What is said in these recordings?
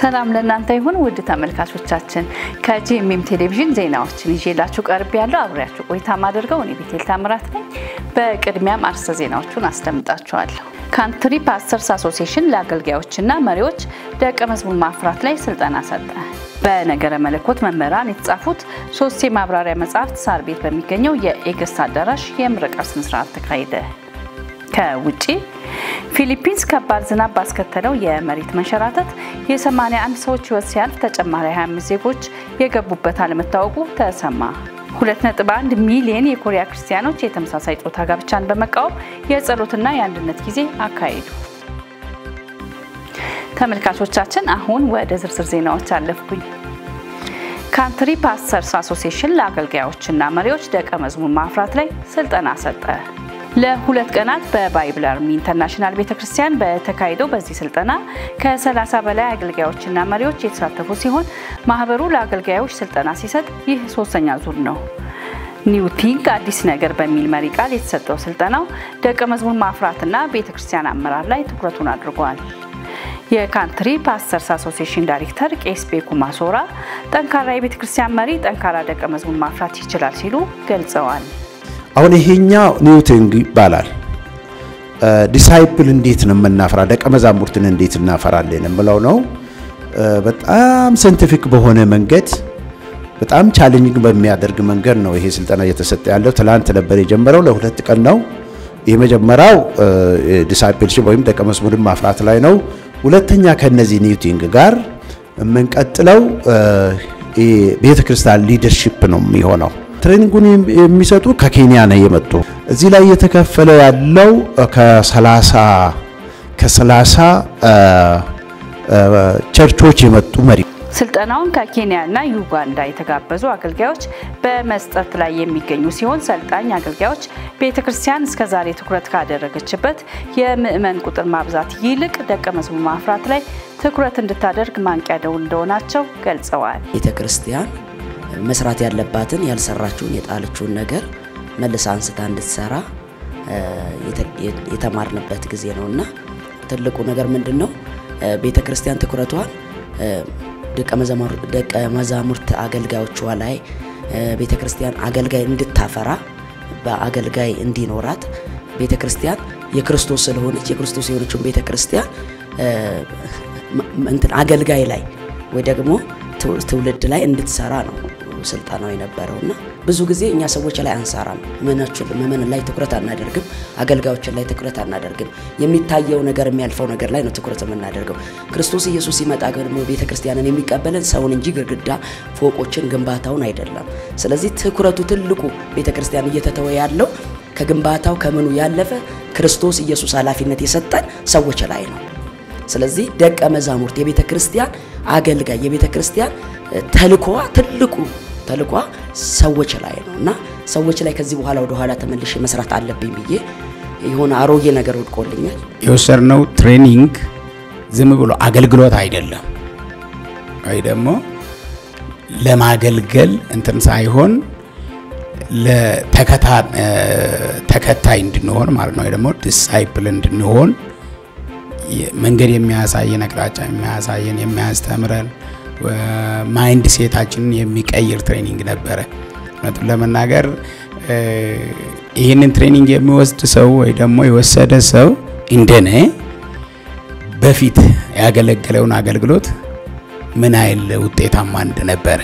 ሰላም ለእናንተ ይሁን ውድ ተመልካቾቻችን፣ ከጂኤምኤም ቴሌቪዥን ዜናዎችን ይዤላችሁ ቀርብ ያለው አብሬያችሁ ቆይታ ማደርገው እኔ ቤቴል ታምራት ነኝ። በቅድሚያም አርዕስተ ዜናዎቹን አስደምጣችኋለሁ። ካንትሪ ፓስተርስ አሶሲዬሽን ለአገልጋዮችና መሪዎች ደቀ መዝሙር ማፍራት ላይ ስልጠና ሰጠ። በነገረ መለኮት መምህራን የተጻፉት ሶስት የማብራሪያ መጽሐፍት ሳር ቤት በሚገኘው የኤገስት አዳራሽ የምረቃ ስነስርዓት ተካሄደ። ከውጪ ፊሊፒንስ ከባድ ዝናብ ባስከተለው የመሬት መንሸራተት የ81 ሰዎች ሕይወት ሲያልፍ ተጨማሪ 25 ዜጎች የገቡበት አለመታወቁ ተሰማ። 2.1 ሚሊዮን የኮሪያ ክርስቲያኖች የተመሳሳይ ጾታ ጋብቻን በመቃወም የጸሎትና የአንድነት ጊዜ አካሄዱ። ተመልካቾቻችን አሁን ወደ ዝርዝር ዜናዎች አለፍኩኝ። ካንትሪ ፓስተርስ አሶሲዬሽን ለአገልጋዮችና መሪዎች ደቀ መዝሙር ማፍራት ላይ ስልጠና ሰጠ። ለሁለት ቀናት በባይብል አርሚ ኢንተርናሽናል ቤተክርስቲያን በተካሄደው በዚህ ስልጠና ከ30 በላይ አገልጋዮችና መሪዎች የተሳተፉ ሲሆን ማህበሩ ለአገልጋዮች ስልጠና ሲሰጥ ይህ ሶስተኛ ዙር ነው። ኒው ቲንክ አዲስ ነገር በሚል መሪ ቃል የተሰጠው ስልጠናው ደቀ መዝሙር ማፍራትና ቤተክርስቲያን አመራር ላይ ትኩረቱን አድርጓል። የካንትሪ ፓስተርስ አሶሲዬሽን ዳይሬክተር ቄስ ቤኩ ማሶራ ጠንካራ የቤተክርስቲያን መሪ ጠንካራ ደቀ መዝሙር ማፍራት ይችላል ሲሉ ገልጸዋል። አሁን ይሄኛው ኒውቲንግ ይባላል። ዲሳይፕል እንዴት ነው የምናፈራ ደቀ መዛሙርትን እንዴት እናፈራለን የምለው ነው። በጣም ሳይንቲፊክ በሆነ መንገድ በጣም ቻሌንጂንግ በሚያደርግ መንገድ ነው ይሄ ስልጠና እየተሰጠ ያለው። ትላንት ነበር የጀመረው፣ ለሁለት ቀን ነው። የመጀመሪያው ዲሳይፕልሺፕ ወይም ደቀ መዝሙርን ማፍራት ላይ ነው። ሁለተኛ ከነዚህ ኒውቲንግ ጋር የምንቀጥለው ቤተክርስቲያን ሊደርሺፕ ነው የሚሆነው። ትሬኒንጉን የሚሰጡ ከኬንያ ነው የመጡ። እዚህ ላይ እየተከፈለ ያለው ከሰላሳ ከሰላሳ ቸርቾች የመጡ መሪ ስልጠናውን ከኬንያና ዩጋንዳ የተጋበዙ አገልጋዮች በመስጠት ላይ የሚገኙ ሲሆን ሰልጣኝ አገልጋዮች ቤተ ክርስቲያን እስከ ዛሬ ትኩረት ካደረገችበት የምዕመን ቁጥር ማብዛት ይልቅ ደቀ መዝሙር ማፍራት ላይ ትኩረት እንድታደርግ ማንቂያ ደውል እንደሆናቸው ገልጸዋል። ቤተ ክርስቲያን መስራት ያለባትን ያልሰራችውን የጣለችውን ነገር መልሳ አንስታ እንድትሰራ የተማርንበት ጊዜ ነው እና ትልቁ ነገር ምንድን ነው? ቤተ ክርስቲያን ትኩረቷን ደቀ መዛሙርት አገልጋዮቿ ላይ ቤተ ክርስቲያን አገልጋይ እንድታፈራ በአገልጋይ እንዲኖራት ቤተ ክርስቲያን የክርስቶስ ስለሆነች የክርስቶስ የሆነችውን ቤተ ክርስቲያን እንትን አገልጋይ ላይ ወይ ደግሞ ትውልድ ላይ እንድትሰራ ነው ስልጠናው የነበረው እና ብዙ ጊዜ እኛ ሰዎች ላይ አንሰራም። ምእመን ላይ ትኩረት አናደርግም። አገልጋዮችን ላይ ትኩረት አናደርግም። የሚታየው ነገር የሚያልፈው ነገር ላይ ነው ትኩረት የምናደርገው። ክርስቶስ ኢየሱስ ሲመጣ ደግሞ ቤተ ክርስቲያንን የሚቀበለን ሰውን እንጂ ግድግዳ፣ ፎቆችን፣ ግንባታውን አይደለም። ስለዚህ ትኩረቱ ትልቁ ቤተ ክርስቲያን እየተተወ ያለው ከግንባታው ከምኑ ያለፈ ክርስቶስ ኢየሱስ ኃላፊነት የሰጠን ሰዎች ላይ ነው። ስለዚህ ደቀ መዛሙርት የቤተ ክርስቲያን አገልጋይ የቤተ ክርስቲያን ተልኮዋ ትልቁ ተልኳ ሰዎች ላይ ነው እና ሰዎች ላይ ከዚህ በኋላ ወደ ኋላ ተመልሼ መስራት አለብኝ ብዬ የሆነ አሮጌ ነገር ወድቆልኛል። የወሰድነው ትሬኒንግ ዝም ብሎ አገልግሎት አይደለም፣ ወይ ደግሞ ለማገልገል እንትን ሳይሆን ተከታይ እንድንሆን ማለት ነው፣ ወይ ደግሞ ዲሳይፕል እንድንሆን መንገድ የሚያሳየን አቅጣጫ የሚያሳየን የሚያስተምረን ማይንድ ሴታችንን የሚቀይር ትሬኒንግ ነበረ። እውነቱን ለመናገር ይህንን ትሬኒንግ የሚወስድ ሰው ወይ ደግሞ የወሰደ ሰው እንደኔ በፊት ያገለገለውን አገልግሎት ምን ያህል ውጤታማ እንደነበረ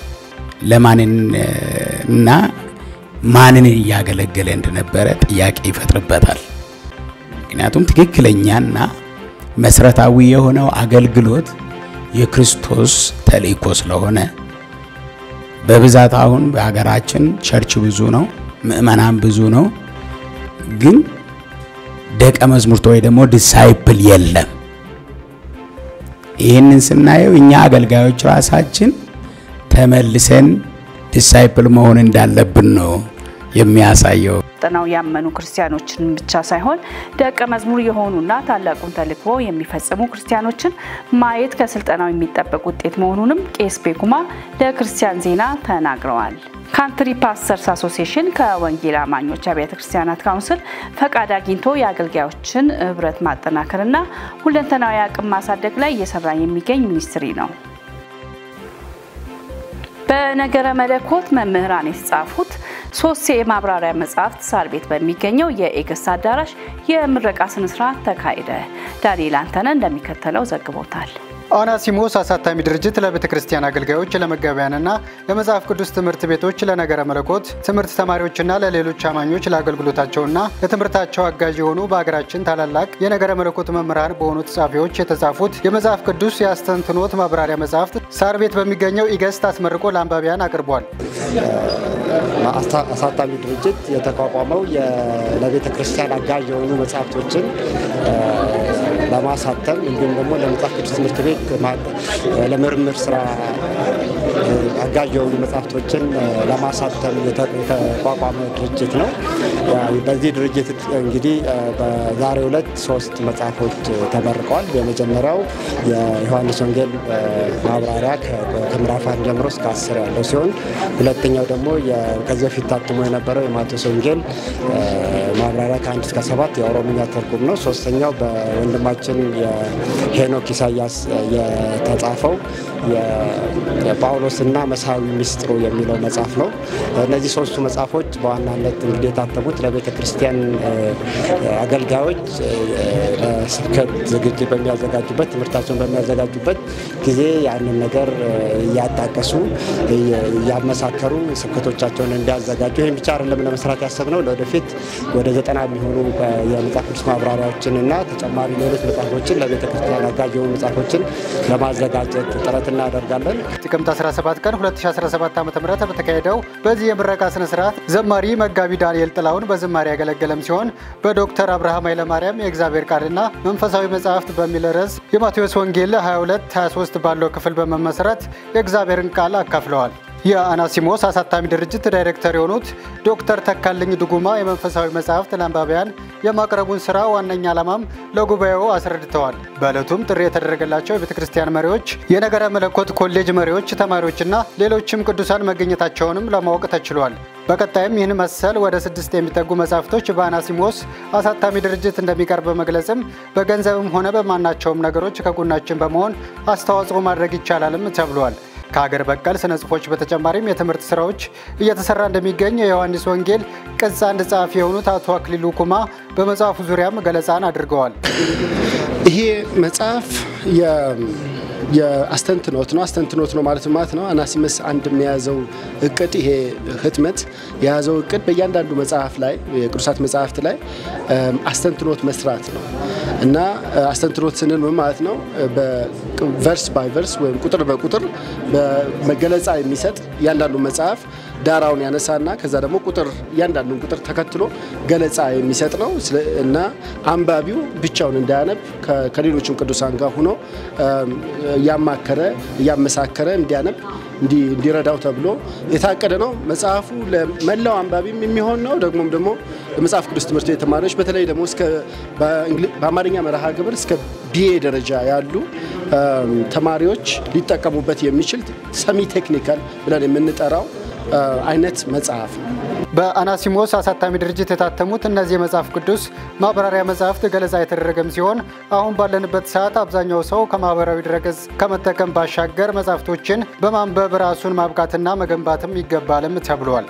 ለማንና ማንን እያገለገለ እንደነበረ ጥያቄ ይፈጥርበታል። ምክንያቱም ትክክለኛና መሰረታዊ የሆነው አገልግሎት የክርስቶስ ተልእኮ ስለሆነ በብዛት አሁን በሀገራችን ቸርች ብዙ ነው፣ ምእመናን ብዙ ነው፣ ግን ደቀ መዝሙርት ወይ ደግሞ ዲሳይፕል የለም። ይህንን ስናየው እኛ አገልጋዮች ራሳችን ተመልሰን ዲሳይፕል መሆን እንዳለብን ነው የሚያሳየው። ስልጠናው ያመኑ ክርስቲያኖችን ብቻ ሳይሆን ደቀ መዝሙር የሆኑና ታላቁን ተልእኮ የሚፈጽሙ ክርስቲያኖችን ማየት ከስልጠናው የሚጠበቅ ውጤት መሆኑንም ቄስ ቤኩማ ለክርስቲያን ዜና ተናግረዋል። ካንትሪ ፓስተርስ አሶሲዬሽን ከወንጌል አማኞች አብያተ ክርስቲያናት ካውንስል ፈቃድ አግኝቶ የአገልጋዮችን ህብረት ማጠናከርና ሁለንተናዊ አቅም ማሳደግ ላይ እየሰራ የሚገኝ ሚኒስትሪ ነው። በነገረ መለኮት መምህራን የተጻፉት ሶስት የማብራሪያ መጽሐፍት ሳር ቤት በሚገኘው የኤገስት አዳራሽ የምረቃ ስነስርዓት ተካሄደ። ዳንኤል አንተነ እንደሚከተለው ዘግቦታል። አናሲሞስ አሳታሚ ድርጅት ለቤተ ክርስቲያን አገልጋዮች፣ ለመጋቢያንና ለመጽሐፍ ቅዱስ ትምህርት ቤቶች፣ ለነገረ መለኮት ትምህርት ተማሪዎችና ለሌሎች አማኞች ለአገልግሎታቸውና ለትምህርታቸው አጋዥ የሆኑ በሀገራችን ታላላቅ የነገረ መለኮት መምህራን በሆኑ ጸሐፊዎች የተጻፉት የመጽሐፍ ቅዱስ የአስተንትኖት ማብራሪያ መጽሐፍት ሳር ቤት በሚገኘው ኢገስት አስመርቆ ለአንባቢያን አቅርቧል። አሳታሚ ድርጅት የተቋቋመው ለቤተ ክርስቲያን አጋዥ የሆኑ መጽሐፍቶችን ለማሳተም እንዲሁም ደግሞ ለመጽሐፍ ቅዱስ ትምህርት ቤት ለምርምር ስራ አጋዥ የሆኑ መጽሐፍቶችን ለማሳተም የተቋቋመ ድርጅት ነው። በዚህ ድርጅት እንግዲህ በዛሬው ዕለት ሶስት መጽሐፎች ተመርቀዋል። የመጀመሪያው የዮሐንስ ወንጌል ማብራሪያ ከምዕራፍ አንድ ጀምሮ እስከ አስር ያለው ሲሆን ሁለተኛው ደግሞ ከዚህ በፊት ታትሞ የነበረው የማቴዎስ ወንጌል ማብራሪያ ከአንድ እስከ ሰባት የኦሮምኛ ትርጉም ነው። ሶስተኛው በወንድማችን የሄኖክ ኢሳያስ የተጻፈው የጳውሎስና መሳዊ ሚስጥሩ የሚለው መጽሐፍ ነው። እነዚህ ሶስቱ መጽሐፎች በዋናነት እንግዲህ የታተሙት ለቤተ ክርስቲያን አገልጋዮች ለስብከት ዝግጅት በሚያዘጋጁበት ትምህርታቸውን በሚያዘጋጁበት ጊዜ ያንን ነገር እያጣቀሱ እያመሳከሩ ስብከቶቻቸውን እንዲያዘጋጁ ይህም ብቻ አይደለም ለመስራት ያሰብነው ለወደፊት ወደ ዘጠና የሚሆኑ የመጽሐፍ ቅዱስ ማብራሪያዎችን እና ተጨማሪ ሌሎች መጽሐፎችን ለቤተ ክርስቲያን አጋዥ የሆኑ መጽሐፎችን ለማዘጋጀት ጥረት እናደርጋለን። ጥቅምት 17 ቀን 2017 ዓ ም በተካሄደው በዚህ የምረቃ ስነ ስርዓት ዘማሪ መጋቢ ዳንኤል ጥላውን በዝማሬ ያገለገለም ሲሆን በዶክተር አብርሃም ኃይለማርያም የእግዚአብሔር ቃልና መንፈሳዊ መጽሐፍት በሚል ርዕስ የማቴዎስ ወንጌል 22 23 ባለው ክፍል በመመስረት የእግዚአብሔርን ቃል አካፍለዋል። የአናሲሞስ አሳታሚ ድርጅት ዳይሬክተር የሆኑት ዶክተር ተካልኝ ድጉማ የመንፈሳዊ መጽሐፍት ለአንባቢያን የማቅረቡን ስራ ዋነኛ ዓላማም ለጉባኤው አስረድተዋል። በዕለቱም ጥሪ የተደረገላቸው የቤተ ክርስቲያን መሪዎች፣ የነገረ መለኮት ኮሌጅ መሪዎች፣ ተማሪዎችና ሌሎችም ቅዱሳን መገኘታቸውንም ለማወቅ ተችሏል። በቀጣይም ይህን መሰል ወደ ስድስት የሚጠጉ መጽሐፍቶች በአናሲሞስ አሳታሚ ድርጅት እንደሚቀርብ በመግለጽም በገንዘብም ሆነ በማናቸውም ነገሮች ከጎናችን በመሆን አስተዋጽኦ ማድረግ ይቻላልም ተብሏል። ከሀገር በቀል ስነ ጽሁፎች በተጨማሪም የትምህርት ስራዎች እየተሰራ እንደሚገኝ የዮሐንስ ወንጌል ቅጽ አንድ ጸሐፊ የሆኑት አቶ አክሊሉ ኩማ በመጽሐፉ ዙሪያም ገለጻን አድርገዋል። ይሄ መጽሐፍ የአስተንትኖት ነው። አስተንትኖት ነው ማለት ማለት ነው። አናሲመስ አንድ የያዘው እቅድ ይሄ ህትመት የያዘው እቅድ በእያንዳንዱ መጽሐፍ ላይ የቅዱሳት መጽሐፍት ላይ አስተንትኖት መስራት ነው እና አስተንትኖት ስንል ምን ማለት ነው? ቨርስ ባይ ቨርስ ወይም ቁጥር በቁጥር በገለጻ የሚሰጥ እያንዳንዱ መጽሐፍ ዳራውን ያነሳና ከዛ ደግሞ ቁጥር እያንዳንዱን ቁጥር ተከትሎ ገለጻ የሚሰጥ ነው እና አንባቢው ብቻውን እንዳያነብ ከሌሎችም ቅዱሳን ጋር ሆኖ እያማከረ እያመሳከረ እንዲያነብ እንዲረዳው ተብሎ የታቀደ ነው። መጽሐፉ ለመላው አንባቢም የሚሆን ነው። ደግሞም ደግሞ ለመጽሐፍ ቅዱስ ትምህርት ቤት ተማሪዎች በተለይ ደግሞ በአማርኛ መርሃ ግብር እስከ ቢኤ ደረጃ ያሉ ተማሪዎች ሊጠቀሙበት የሚችል ሰሚ ቴክኒካል ብለን የምንጠራው አይነት መጽሐፍ ነው። በአናሲሞስ አሳታሚ ድርጅት የታተሙት እነዚህ የመጽሐፍ ቅዱስ ማብራሪያ መጽሐፍት ገለጻ የተደረገም ሲሆን አሁን ባለንበት ሰዓት አብዛኛው ሰው ከማህበራዊ ድረገጽ ከመጠቀም ባሻገር መጽሐፍቶችን በማንበብ ራሱን ማብቃትና መገንባትም ይገባልም ተብሏል።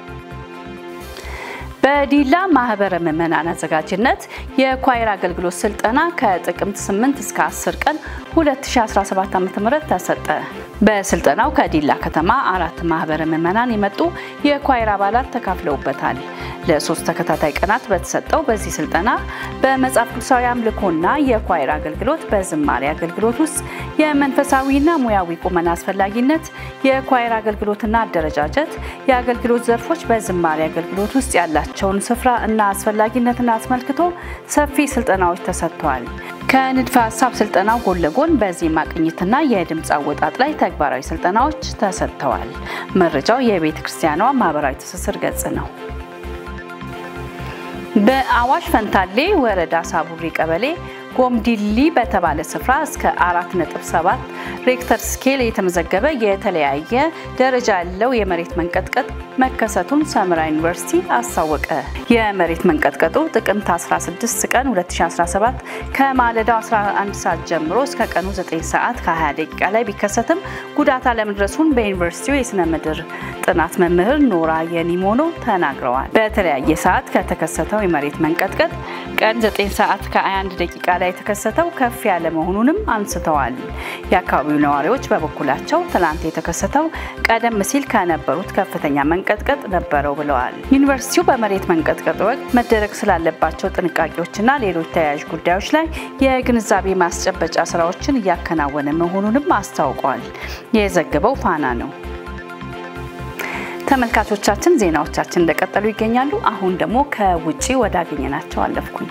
በዲላ ማህበረ ምዕመናን አዘጋጅነት የኳይር አገልግሎት ስልጠና ከጥቅምት 8 እስከ 10 ቀን 2017 ዓ.ም ተሰጠ። በስልጠናው ከዲላ ከተማ አራት ማህበረ ምዕመናን የመጡ የኳይር አባላት ተካፍለውበታል። ለሶስት ተከታታይ ቀናት በተሰጠው በዚህ ስልጠና በመጽሐፍ ቅዱሳዊ አምልኮና የኳይር አገልግሎት በዝማሬ አገልግሎት ውስጥ የመንፈሳዊና ሙያዊ ቁመና አስፈላጊነት፣ የኳይር አገልግሎትና አደረጃጀት፣ የአገልግሎት ዘርፎች በዝማሬ አገልግሎት ውስጥ ያላቸውን ስፍራ እና አስፈላጊነትን አስመልክቶ ሰፊ ስልጠናዎች ተሰጥተዋል። ከንድፈ ሀሳብ ስልጠናው ጎን ለጎን በዜማ ቅኝትና የድምፅ አወጣጥ ላይ ተግባራዊ ስልጠናዎች ተሰጥተዋል። መረጃው የቤተ ክርስቲያኗ ማህበራዊ ትስስር ገጽ ነው። በአዋሽ ፈንታሌ ወረዳ ሳቡሪ ቀበሌ ጎምዲሊ በተባለ ስፍራ እስከ 4.7 ሬክተር ስኬል የተመዘገበ የተለያየ ደረጃ ያለው የመሬት መንቀጥቀጥ መከሰቱን ሰመራ ዩኒቨርሲቲ አስታወቀ። የመሬት መንቀጥቀጡ ጥቅምት 16 ቀን 2017 ከማለዳው 11 ሰዓት ጀምሮ እስከ ቀኑ 9 ሰዓት ከ20 ደቂቃ ላይ ቢከሰትም ጉዳት አለመድረሱን በዩኒቨርሲቲው የስነ ምድር ጥናት መምህር ኖራ የኒሞኖ ተናግረዋል። በተለያየ ሰዓት ከተከሰተው የመሬት መንቀጥቀጥ ቀን 9 ሰዓት ከ21 ደቂቃ ላይ የተከሰተው ከፍ ያለ መሆኑንም አንስተዋል። የአካባቢው ነዋሪዎች በበኩላቸው ትላንት የተከሰተው ቀደም ሲል ከነበሩት ከፍተኛ መንቀጥቀጥ ነበረው ብለዋል። ዩኒቨርሲቲው በመሬት መንቀጥቀጥ ወቅት መደረግ ስላለባቸው ጥንቃቄዎችና ሌሎች ተያያዥ ጉዳዮች ላይ የግንዛቤ ማስጨበጫ ስራዎችን እያከናወነ መሆኑንም አስታውቋል። የዘገበው ፋና ነው። ተመልካቾቻችን ዜናዎቻችን እንደቀጠሉ ይገኛሉ። አሁን ደግሞ ከውጪ ወዳገኘናቸው አለፍኩኝ።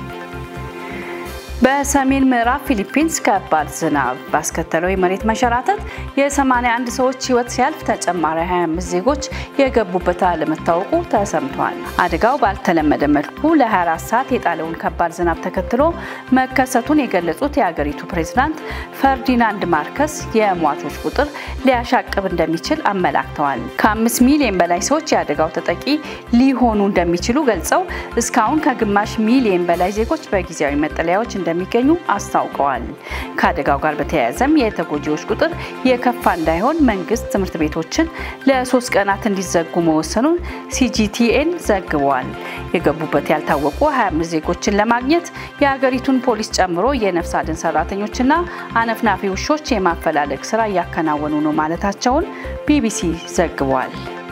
በሰሜን ምዕራብ ፊሊፒንስ ከባድ ዝናብ ባስከተለው የመሬት መንሸራተት የ81 ሰዎች ሕይወት ሲያልፍ ተጨማሪ 25 ዜጎች የገቡበት አለመታወቁ ተሰምቷል። አደጋው ባልተለመደ መልኩ ለ24 ሰዓት የጣለውን ከባድ ዝናብ ተከትሎ መከሰቱን የገለጹት የሀገሪቱ ፕሬዝዳንት ፈርዲናንድ ማርከስ የሟቾች ቁጥር ሊያሻቅብ እንደሚችል አመላክተዋል። ከአምስት ሚሊዮን በላይ ሰዎች የአደጋው ተጠቂ ሊሆኑ እንደሚችሉ ገልጸው እስካሁን ከግማሽ ሚሊዮን በላይ ዜጎች በጊዜያዊ መጠለያዎች እንደሚገኙ አስታውቀዋል። ከአደጋው ጋር በተያያዘም የተጎጂዎች ቁጥር የከፋ እንዳይሆን መንግስት ትምህርት ቤቶችን ለሶስት ቀናት እንዲዘጉ መወሰኑን ሲጂቲኤን ዘግቧል። የገቡበት ያልታወቁ 25 ዜጎችን ለማግኘት የሀገሪቱን ፖሊስ ጨምሮ የነፍስ አድን ሰራተኞችና አነፍናፊ ውሾች የማፈላለግ ስራ እያከናወኑ ነው ማለታቸውን ቢቢሲ ዘግቧል።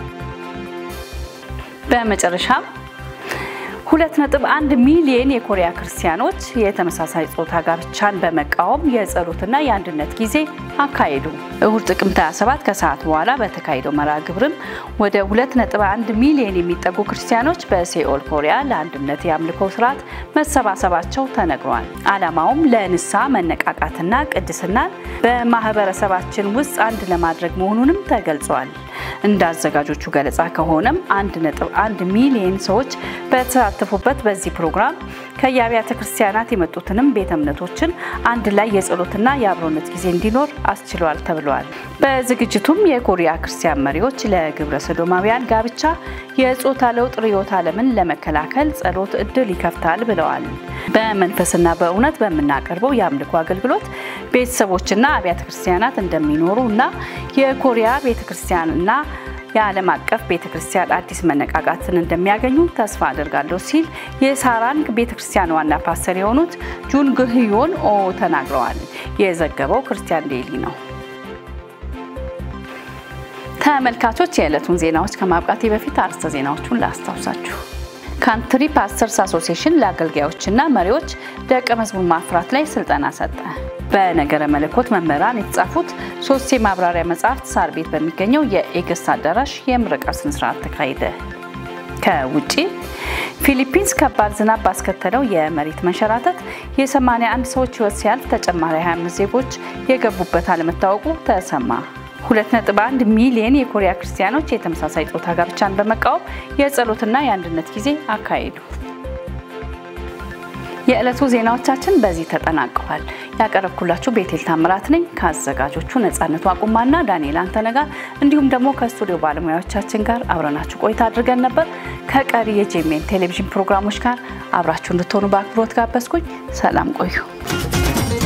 በመጨረሻም 2.1 ሚሊዮን የኮሪያ ክርስቲያኖች የተመሳሳይ ጾታ ጋብቻን በመቃወም የጸሎትና የአንድነት ጊዜ አካሄዱ። እሁድ ጥቅምት 27 ከሰዓት በኋላ በተካሄደው መርሃ ግብርም ወደ 2.1 ሚሊዮን የሚጠጉ ክርስቲያኖች በሴኦል ኮሪያ ለአንድነት የአምልኮ ስርዓት መሰባሰባቸው ተነግሯል። ዓላማውም ለንስሐ መነቃቃትና ቅድስናን በማህበረሰባችን ውስጥ አንድ ለማድረግ መሆኑንም ተገልጿል። እንደ አዘጋጆቹ ገለጻ ከሆነም 1.1 ሚሊዮን ሰዎች በተሳተፉበት በዚህ ፕሮግራም ከየአብያተ ክርስቲያናት የመጡትንም ቤተ እምነቶችን አንድ ላይ የጸሎትና የአብሮነት ጊዜ እንዲኖር አስችሏል ተብሏል። በዝግጅቱም የኮሪያ ክርስቲያን መሪዎች ለግብረ ሰዶማውያን ጋብቻ የጾታ ለውጥ ርዕዮተ ዓለምን ለመከላከል ጸሎት እድል ይከፍታል ብለዋል። በመንፈስና በእውነት በምናቀርበው የአምልኮ አገልግሎት ቤተሰቦችና አብያተ ክርስቲያናት እንደሚኖሩ እና የኮሪያ ቤተ ክርስቲያንና የዓለም አቀፍ ቤተ ክርስቲያን አዲስ መነቃቃትን እንደሚያገኙ ተስፋ አድርጋለሁ ሲል የሳራንግ ቤተ ክርስቲያን ዋና ፓስተር የሆኑት ጁን ግህዮን ኦ ተናግረዋል። የዘገበው ክርስቲያን ዴይሊ ነው። ተመልካቾች የዕለቱን ዜናዎች ከማብቃቴ በፊት አርዕስተ ዜናዎቹን ላስታውሳችሁ። ካንትሪ ፓስተርስ አሶሲዬሽን ለአገልጋዮችና መሪዎች ደቀ መዝሙር ማፍራት ላይ ስልጠና ሰጠ። በነገረ መለኮት መምህራን የተጻፉት ሶስት የማብራሪያ መጽሐፍት ሳር ቤት በሚገኘው የኤገስት አዳራሽ የምረቃ ስነስርዓት ተካሄደ። ከውጪ ፊሊፒንስ ከባድ ዝናብ ባስከተለው የመሬት መንሸራተት የ81 ሰዎች ሕይወት ሲያልፍ ተጨማሪ 25 ዜጎች የገቡበት አለመታወቁ ተሰማ። 2.1 ሚሊዮን የኮሪያ ክርስቲያኖች የተመሳሳይ ጾታ ጋብቻን በመቃወም የጸሎትና የአንድነት ጊዜ አካሄዱ። የዕለቱ ዜናዎቻችን በዚህ ተጠናቀዋል። ያቀረብኩላችሁ ቤቴል ታምራት ነኝ ከአዘጋጆቹ ነጻነቱ አቁማና ዳንኤል አንተነጋ እንዲሁም ደግሞ ከስቱዲዮ ባለሙያዎቻችን ጋር አብረናችሁ ቆይታ አድርገን ነበር። ከቀሪ የጄሜን ቴሌቪዥን ፕሮግራሞች ጋር አብራችሁ እንድትሆኑ በአክብሮት ጋበዝኩኝ። ሰላም ቆዩ።